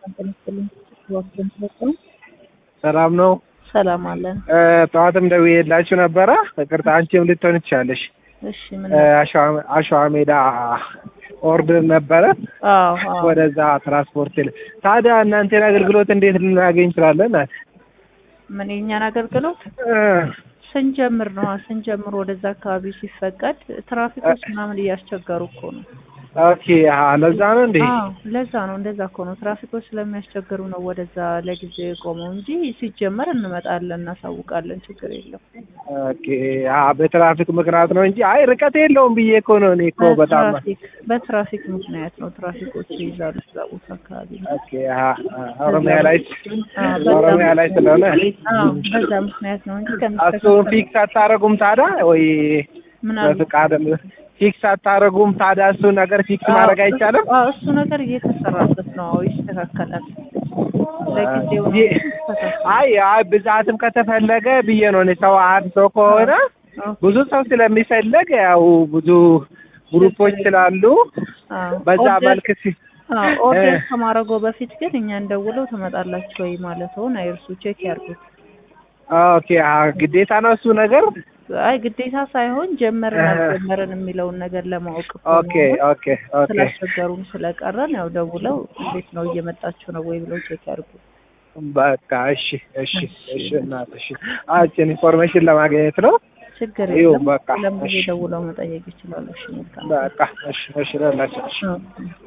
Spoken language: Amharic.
ሰላም ነው። ሰላም አለን። ጠዋትም ደውዬላችሁ ነበረ። ይቅርታ አንቺም ልትሆን ትችላለሽ። እሺ ምን አሸዋ ሜዳ ኦርደር ነበረ አዎ አዎ ወደዛ ትራንስፖርት ል ታዲያ እናንተን አገልግሎት እንዴት ልናገኝ እንችላለን? ምን የእኛን አገልግሎት እ ስንጀምር ነው ስንጀምር ወደዛ አካባቢ ሲፈቀድ ትራፊኮች ምናምን እያስቸገሩ እኮ ነው። ኦኬ አሀ፣ ለዛ ነው እንዴ? አዎ ለዛ ነው እንደዛ እኮ ነው። ትራፊኮች ስለሚያስቸግሩ ነው ወደዛ ለጊዜ የቆመው እንጂ ሲጀመር እንመጣለን፣ እናሳውቃለን። ችግር የለም። ኦኬ አሀ፣ በትራፊክ ምክንያት ነው እንጂ አይ ርቀት የለውም ብዬ እኮ ነው። እኔ እኮ በጣም በትራፊክ በትራፊክ ምክንያት ነው። ትራፊኮች ይይዛሉ እዛ ቦታ አካባቢ ነው። ኦኬ አሀ፣ ኦሮሚያ ላይ አዎ፣ በዛ ኦሮሚያ ላይ ስለሆነ አዎ በዛ ምክንያት ነው እንጂ እሱን ከሚስተካከል ፊክስ አታረጉም ታዲያ ወይ ምናምን በፍቃድ ፊክስ አታረጉም ታዲያ? እሱ ነገር ፊክስ ማድረግ አይቻልም? አዎ እሱ ነገር እየተሰራበት ነው። አዎ ይስተካከላል። ለጊዜው ነው ይ- ይስተካከላል። አይ አይ ብዛትም ከተፈለገ ብዬ ነው እኔ ሰው አንድ ሰው ከሆነ አዎ ብዙ ሰው ስለሚፈለግ ያው ብዙ ግሩፖች ስላሉ አዎ በዛ ኦርደር- መልክ ሲ አዎ ኦርደር እ- ከማድረገው በፊት ግን እኛን ደውለው ትመጣላችሁ ወይ ማለትውን አይርሱ። ቼክ ያርጉት። ኦኬ አ ግዴታ ነው እሱ ነገር አይ ግዴታ ሳይሆን ጀመርን እ- አልጀመርን የሚለውን ነገር ለማወቅ እኮ ኦኬ ነው። ኦኬ ኦኬ ስላስቸገሩን ስለቀረን ያው ደውለው እንዴት ነው እየመጣችሁ ነው ወይ ብለው ቼክ ያርጉ። በቃ እሺ እሺ እሺ እናት እሺ አችን ኢንፎርሜሽን ለማግኘት ነው ችግር ይኸው የለም። በቃ ለምን ጊዜ እሺ ደውለው መጠየቅ ይችላሉ። እሺ መልካም በቃ እሺ እሺ ለላችሁ እሺ አዎ።